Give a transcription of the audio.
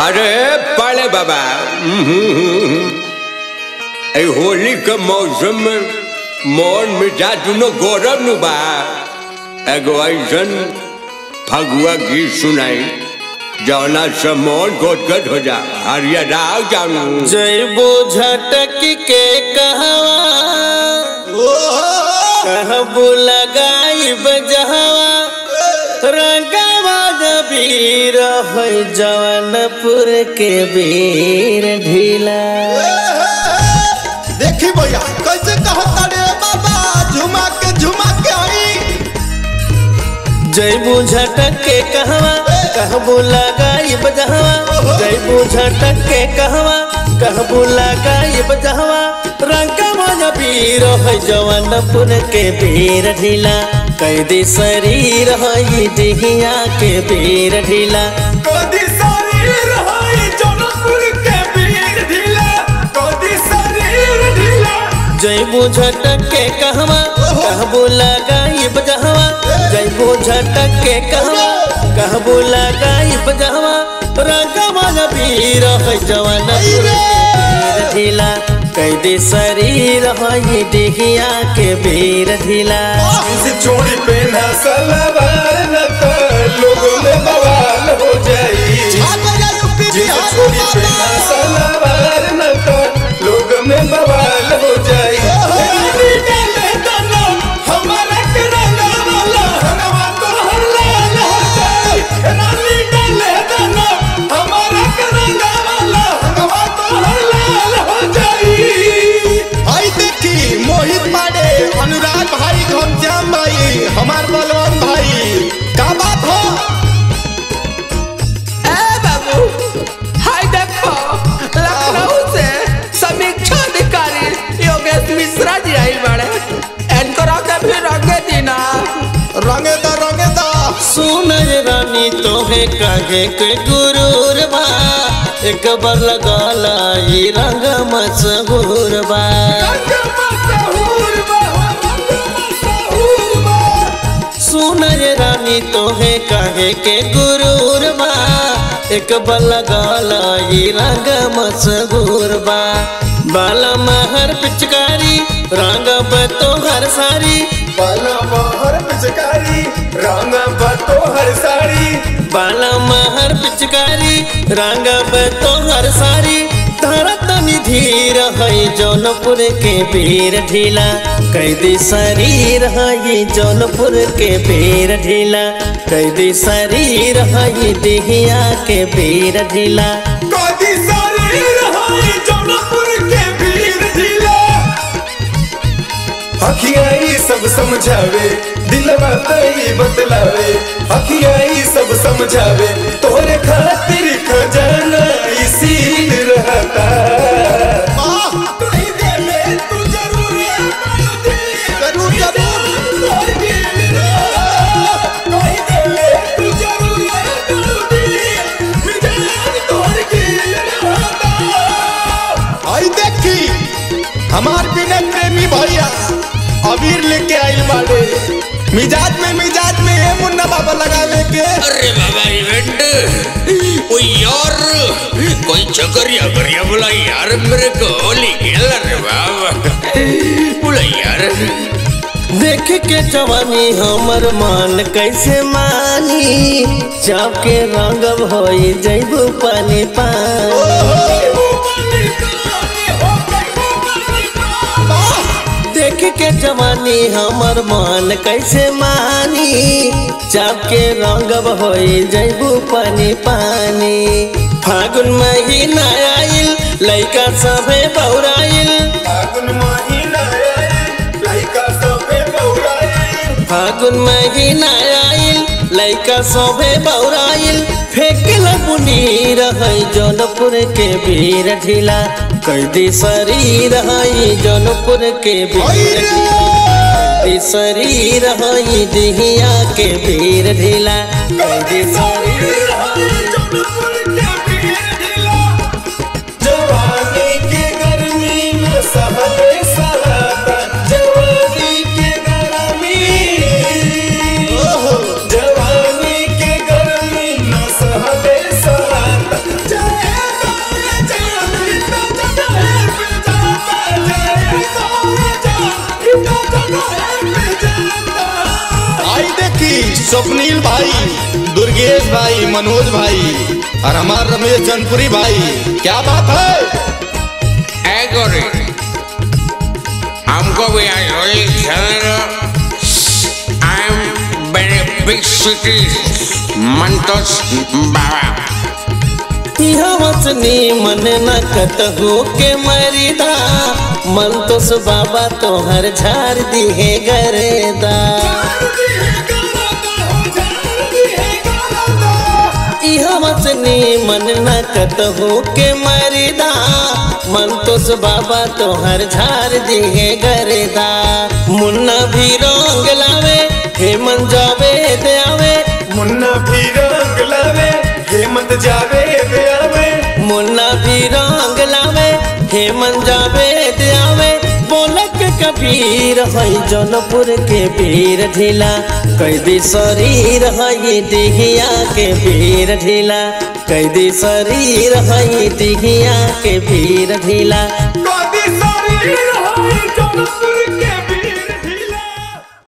अरे पाले बाबा ए होली के मौसम में मन मिठा दुनो गौरव नु बा एगो ऐसन फगुआ गीत सुनाई जौना से मन गोदगद हो जा हरिया जानू जैबो झटक के कहवा कहबो लगाई बजहवा रंगवा जबीर है जवनपुर के वीर ढीला देखी भैया कैसे कहता रे बाबा झुमा के झुमा के आई जैबो झटक के कहवा कहबो लगाई बजहवा जैबो झटक के कहवा कहबो लगाई बजहवा रंगवा जबीर है जवनपुर के वीर ढीला कैदी शरीर है डिहिया के वीर ढीला कदी शरीर है जनपुर के वीर ढीला कदी शरीर ढीला जैबो झटक के कहवा कहबो लगाई बजहवा जैबो झटक के कहवा कहबो लगाई बजहवा रंगवा वीर है जवान वीर ढीला कैदी शरीर है डिहिया के वीर ढीला इस चोरी पहना सलवार न तो लोगों में बवाल हो जाई जिस चोरी पहना सलवार न तो लोग में बवाल हो जाई रानी डाले दाना, हमारा के रंगा वाला, हनवा तो हर लाल हो जाई। रानी डाले दाना, हमारा के रंगा वाला, हनवा तो हर लाल हो जाई। आई देखी मोहित पांडे अनुराग भाई घनश्याम भाई हमार बलवान भाई का बात हो ए बाबू हाय देखो लखनऊ से समीक्षा अधिकारी योगेश मिश्रा जी आई बड़े इनको रखे भी रंगे दीना रंगे दा रंगे दा सुन रानी तोहे काहे के गुरूर बा एक बार लगाला ये रंग मशहूर बा सुन रानी तोहे काहे के गुरूर बा एक बार लगाला ये रंग मशहूर बा बाला महर पिचकारी रंग तोहर सारी बाला महर पिचकारी रंग बतो हर साड़ी बाला महर पिचकारी रंग तोहर सारी धरत निधीर है जौनपुर के वीर ढीला कैदी शरीर है जौनपुर के वीर ढीला कैदी शरीर है दिहिया के वीर ढीला कदी शरीर है जौनपुर के वीर ढीला अखियाई सब समझावे दिलवा तई बतलावे अखियाई सब समझावे तोरे खातिर खजाना इसील रहता जरूर आई देखी हमार बिना प्रेमी भैया अबीर लेके आइल बाड़े मिजाज में मिजाज में है मुन्ना बाबा लगावे के अरे बाबा इवेंट ओ यार कोई चकरिया करिया बोला यार मेरे को होली खेल रे बाबा बोला यार देख के जवानी हमर मान कैसे मानी चाप के रंग होई जैबू पानी पानी देख के जवानी हमर मान कैसे मानी चाप के रंग होई जैबू पानी पानी फागुन महीना आइल लइका सभे बौराइल फागुन महीना आइल, लइका सबे बौराइल। फागुन महीना आइल लइका सोभे बौराइल फेंकल बुनी है जौनपुर के वीर ढीला कैदी शरीर है जौनपुर के वीर ढीला कैदी शरीर है दिहिया के वीर ढीला कैदी शरीर जवानी के गर्मी में सहले सहता जवानी के गर्मी जवानी के गर्मी में सहले सहता दुर्गेश भाई मनोज भाई और हमार रमेश जनपुरी भाई क्या बात है ऐ गोरी हमको भी आज होली खेलने आई एम बेनिफिशियरी मंतोष बाबा वचनी मन न कतहु के मरिदा मन तो सु बाबा तोहर झार दिहे गरेदा इह वचनी मन न कतहु के मरिदा मन तो सु बाबा तोहर झार दिहे गरेदा मुन्ना भी रंग लावे हे मन जावे दे आवे मुन्ना भी रंग लावे हेमंत जावे आवे मुन्ना भी रंग लावे हेमन जावे आवे बोलक कबीर है जौनपुर के वीर ढीला कैदी शरीर है डिहिया के वीर ढीला कैदी शरीर है डिहिया के वीर ढीला कभी शरीर है जौनपुर